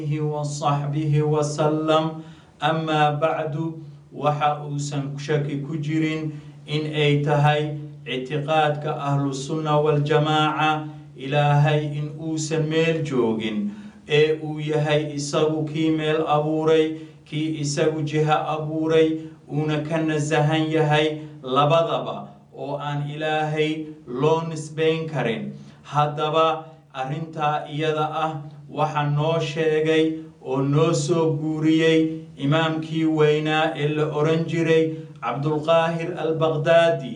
وصحبه وسلم أما بعد waxa uusan shaki ku jirin in ay tahay ictiqaadka ahlusunna waljamaaca ilaahay in uusan meel joogin ee uu yahay isagu kii meel abuuray kii isagu jiho abuuray uuna ka nasahan yahay labadaba oo aan ilaahay loo nisbayn karin haddaba arrintaa iyada ah waxa noo sheegay oo noo soo guuriyey imaamkii weynaa ee la oran jiray cabdulqaahir albaqdaadi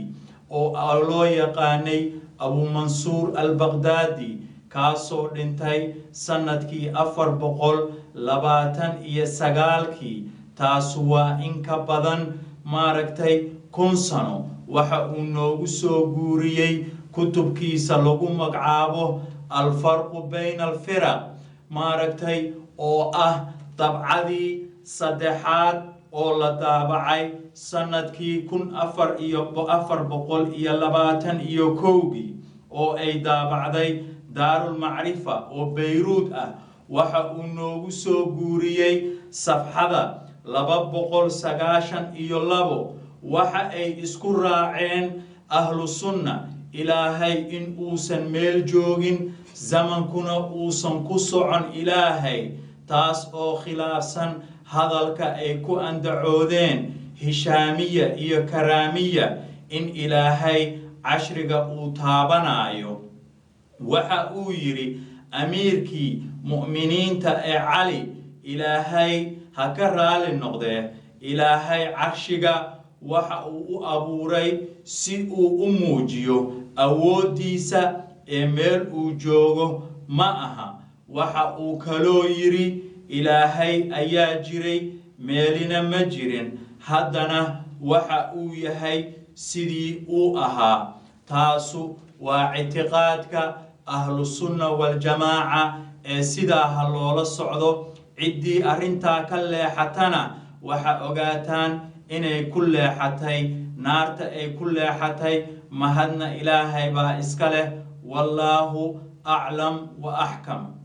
oo loo yaqaanay abumansuur albaqdaadi kaasoo dhintay sannadkii afar boqol labaatan iyo sagaalkii taasu waa in ka badan maaragtay kun sano waxa uu noogu soo guuriyey kutubkiisa lagu magacaabo alfarqu bayna alfiraq maaragtay oo ah dabcadii saddexaad oo la daabacay sannadkii kun afar iyo afar boqol iyo labaatan iyo kowgii oo ay daabacday daarulmacrifa oo bayruud ah waxa uu noogu soo guuriyey safxada laba boqol sagaashan iyo labo waxa ay isku raaceen ahlu sunna ilaahay in uusan meel joogin zamankuna uusan ku socon ilaahay taas oo khilaafsan hadalka ay ku andacoodeen hishaamiya iyo karaamiya in ilaahay cashriga uu taabanaayo waxa uu yidhi amiirkii mu'miniinta ee cali ilaahay ha ka raali noqdee ilaahay carshiga waxa uu u abuuray si uu u muujiyo awooddiisa ee meel uu joogo ma aha waxa uu kaloo yidhi ilaahay ayaa jiray meelina ma jirin haddana waxa uu yahay sidii uu ahaa taasu waa ictiqaadka ahlusunna waljamaaca ee sidaa ha loola socdo ciddii arrintaa ka leexatana waxa ogaataan inay ku leexatay naarta ay ku leexatay mahadna ilaahay baa iska leh wallaahu aclam wa axkam